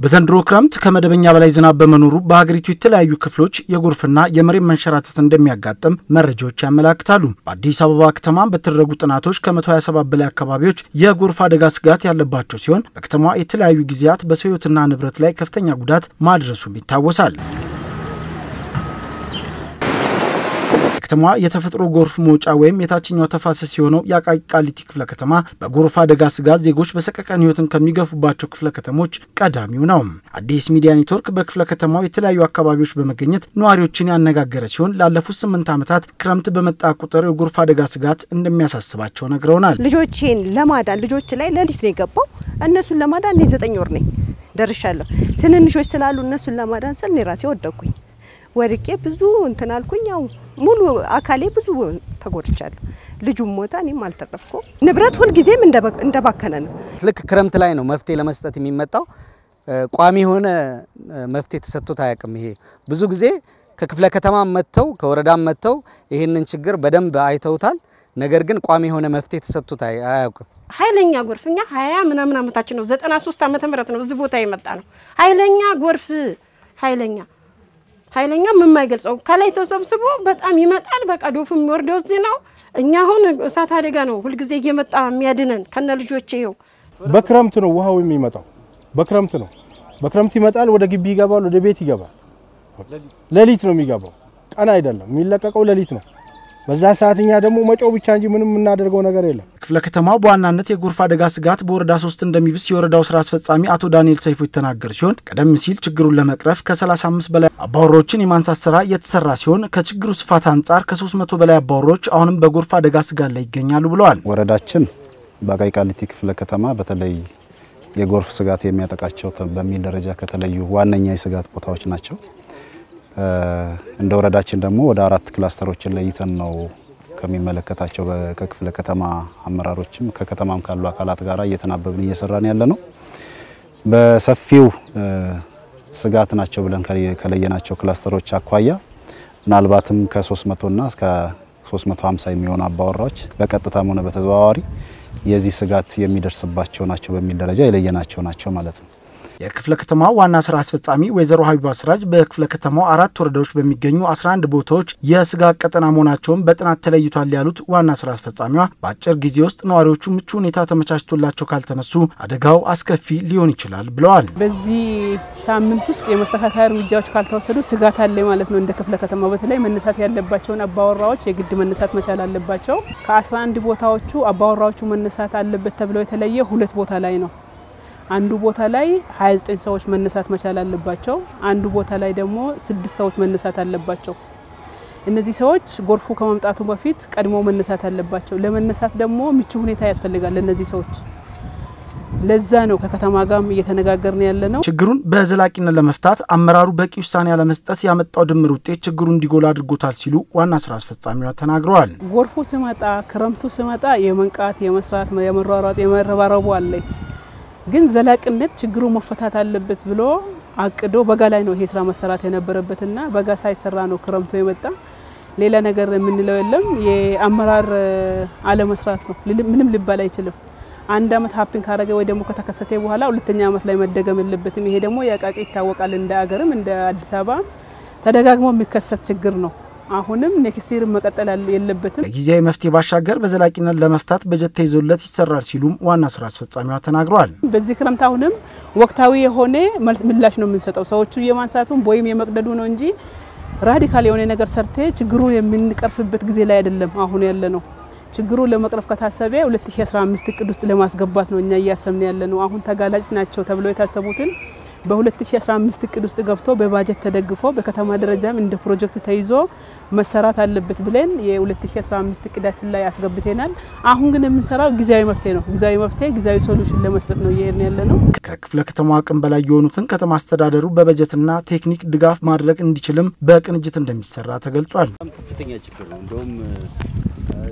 በዘንድሮ ክረምት ከመደበኛ በላይ ዝናብ በመኖሩ በሀገሪቱ የተለያዩ ክፍሎች የጎርፍና የመሬት መንሸራተት እንደሚያጋጥም መረጃዎች ያመላክታሉ። በአዲስ አበባ ከተማ በተደረጉ ጥናቶች ከ127 በላይ አካባቢዎች የጎርፍ አደጋ ስጋት ያለባቸው ሲሆን በከተማዋ የተለያዩ ጊዜያት በሰው ሕይወትና ንብረት ላይ ከፍተኛ ጉዳት ማድረሱም ይታወሳል። ከተማዋ የተፈጥሮ ጎርፍ መውጫ ወይም የታችኛው ተፋሰስ የሆነው የአቃቂ ቃሊቲ ክፍለ ከተማ በጎርፍ አደጋ ስጋት ዜጎች በሰቀቀን ህይወትን ከሚገፉባቸው ክፍለ ከተሞች ቀዳሚው ነው። አዲስ ሚዲያ ኔትወርክ በክፍለ ከተማው የተለያዩ አካባቢዎች በመገኘት ነዋሪዎችን ያነጋገረ ሲሆን ላለፉት ስምንት ዓመታት ክረምት በመጣ ቁጥር የጎርፍ አደጋ ስጋት እንደሚያሳስባቸው ነግረውናል። ልጆቼን ለማዳን ልጆች ላይ ሌሊት ነው የገባው። እነሱን ለማዳን እኔ ዘጠኝ ወር ነኝ ደርሻለሁ። ትንንሾች ስላሉ እነሱን ለማዳን ስል እኔ ራሴ ወደኩኝ። ወድቄ ብዙ እንትን አልኩኝ። ያው ሙሉ አካሌ ብዙ ተጎድቻለሁ። ልጁም ሞታ፣ እኔም አልተረፍኩ። ንብረት ሁልጊዜም እንደባከነ ነው። ልክ ክረምት ላይ ነው መፍትሄ ለመስጠት የሚመጣው። ቋሚ የሆነ መፍትሄ ተሰጥቶት አያውቅም። ይሄ ብዙ ጊዜ ከክፍለ ከተማ መጥተው ከወረዳም መጥተው ይህንን ችግር በደንብ አይተውታል። ነገር ግን ቋሚ የሆነ መፍትሄ ተሰጥቶት አያውቅም። ኃይለኛ ጎርፍ እኛ ሀያ ምናምን ዓመታችን ነው ዘጠና ሶስት ዓመተ ምህረት ነው እዚህ ቦታ የመጣ ነው። ኃይለኛ ጎርፍ ኃይለኛ ኃይለኛ የማይገልጸው ከላይ ተሰብስቦ በጣም ይመጣል። በቃ ዶፉ የሚወርደው እዚህ ነው። እኛ አሁን እሳት አደጋ ነው ሁልጊዜ እየመጣ የሚያድነን ከነ ልጆቼ። ይኸው በክረምት ነው ውሃው የሚመጣው፣ በክረምት ነው። በክረምት ይመጣል፣ ወደ ግቢ ይገባል፣ ወደ ቤት ይገባል። ሌሊት ነው የሚገባው፣ ቀን አይደለም የሚለቀቀው፣ ሌሊት ነው። በዛ ሰዓት እኛ ደግሞ መጮው ብቻ እንጂ ምንም የምናደርገው ነገር የለም። ክፍለ ከተማው በዋናነት የጎርፍ አደጋ ስጋት በወረዳ ሶስት እንደሚብስ የወረዳው ስራ አስፈጻሚ አቶ ዳንኤል ሰይፎ የተናገሩ ሲሆን ቀደም ሲል ችግሩን ለመቅረፍ ከ35 በላይ አባወራዎችን የማንሳት ስራ እየተሰራ ሲሆን ከችግሩ ስፋት አንጻር ከ300 በላይ አባወራዎች አሁንም በጎርፍ አደጋ ስጋት ላይ ይገኛሉ ብለዋል። ወረዳችን በአቃቂ ቃሊቲ ክፍለ ከተማ በተለይ የጎርፍ ስጋት የሚያጠቃቸው በሚል ደረጃ ከተለዩ ዋነኛ የስጋት ቦታዎች ናቸው። እንደ ወረዳችን ደግሞ ወደ አራት ክላስተሮችን ለይተን ነው ከሚመለከታቸው ከክፍለ ከተማ አመራሮችም ከከተማም ካሉ አካላት ጋር እየተናበብን እየሰራን ያለ ነው። በሰፊው ስጋት ናቸው ብለን ከለየናቸው ክላስተሮች አኳያ ምናልባትም ከ300 እና እስከ 350 የሚሆኑ አባወራዎች በቀጥታም ሆነ በተዘዋዋሪ የዚህ ስጋት የሚደርስባቸው ናቸው በሚል ደረጃ የለየናቸው ናቸው ማለት ነው። የክፍለ ከተማው ዋና ስራ አስፈጻሚ ወይዘሮ ሀቢባ ስራጅ በክፍለ ከተማው አራት ወረዳዎች በሚገኙ 11 ቦታዎች የስጋት ቀጠና መሆናቸውን በጥናት ተለይቷል ያሉት ዋና ስራ አስፈጻሚዋ በአጭር ጊዜ ውስጥ ነዋሪዎቹ ምቹ ሁኔታ ተመቻችቶላቸው ካልተነሱ አደጋው አስከፊ ሊሆን ይችላል ብለዋል። በዚህ ሳምንት ውስጥ የመስተካከያ እርምጃዎች ካልተወሰዱ ስጋት አለ ማለት ነው። እንደ ክፍለ ከተማ በተለይ መነሳት ያለባቸውን አባወራዎች የግድ መነሳት መቻል አለባቸው። ከ11 ቦታዎቹ አባወራዎቹ መነሳት አለበት ተብለው የተለየ ሁለት ቦታ ላይ ነው አንዱ ቦታ ላይ 29 ሰዎች መነሳት መቻል አለባቸው። አንዱ ቦታ ላይ ደግሞ ስድስት ሰዎች መነሳት አለባቸው። እነዚህ ሰዎች ጎርፉ ከመምጣቱ በፊት ቀድሞ መነሳት አለባቸው። ለመነሳት ደግሞ ምቹ ሁኔታ ያስፈልጋል ለእነዚህ ሰዎች። ለዛ ነው ከከተማ ጋርም እየተነጋገርን ያለ ነው። ችግሩን በዘላቂነት ለመፍታት አመራሩ በቂ ውሳኔ ያለመስጠት ያመጣው ድምር ውጤት ችግሩ እንዲጎላ አድርጎታል ሲሉ ዋና ስራ አስፈጻሚዋ ተናግረዋል። ጎርፉ ሲመጣ፣ ክረምቱ ሲመጣ የመንቃት የመስራት የመሯሯጥ የመረባረቡ አለኝ ግን ዘላቂነት ችግሩ መፈታት አለበት ብሎ አቅዶ በጋ ላይ ነው ይሄ ስራ መሰራት የነበረበትና በጋ ሳይሰራ ነው ክረምቱ የመጣ። ሌላ ነገር የምንለው የለም። የአመራር አለመስራት ነው። ምንም ሊባል አይችልም። አንድ አመት ሀፕን ካረገ ወይ ደግሞ ከተከሰተ በኋላ ሁለተኛ አመት ላይ መደገም የለበትም። ይሄ ደግሞ የአቃቂ ይታወቃል። እንደ አገርም እንደ አዲስ አበባ ተደጋግሞ የሚከሰት ችግር ነው። አሁንም ኔክስት ይር መቀጠል የለበትም። ከጊዜያዊ መፍትሄ ባሻገር በዘላቂነት ለመፍታት በጀት ተይዞለት ይሰራል ሲሉም ዋና ስራ አስፈጻሚዋ ተናግረዋል። በዚህ ክረምት አሁንም ወቅታዊ የሆነ ምላሽ ነው የምንሰጠው። ሰዎቹ የማንሳቱም ወይም የመቅደዱ ነው እንጂ ራዲካል የሆነ ነገር ሰርቴ ችግሩን የምንቀርፍበት ጊዜ ላይ አይደለም አሁን ያለ ነው። ችግሩን ለመቅረፍ ከታሰበ 2015 እቅድ ውስጥ ለማስገባት ነው እኛ እያሰብን ያለ ነው። አሁን ተጋላጭ ናቸው ተብለው የታሰቡትን በ2015 እቅድ ውስጥ ገብቶ በባጀት ተደግፎ በከተማ ደረጃም እንደ ፕሮጀክት ተይዞ መሰራት አለበት ብለን የ2015 እቅዳችን ላይ አስገብተናል። አሁን ግን የምንሰራው ጊዜያዊ መፍትሄ ነው። ጊዜያዊ መፍትሄ ጊዜያዊ ሶሉሽን ለመስጠት ነው እየሄድን ያለ ነው። ከክፍለ ከተማ አቅም በላይ የሆኑትን ከተማ አስተዳደሩ በበጀትና ቴክኒክ ድጋፍ ማድረግ እንዲችልም በቅንጅት እንደሚሰራ ተገልጿል። ከፍተኛ ችግር ነው እንደውም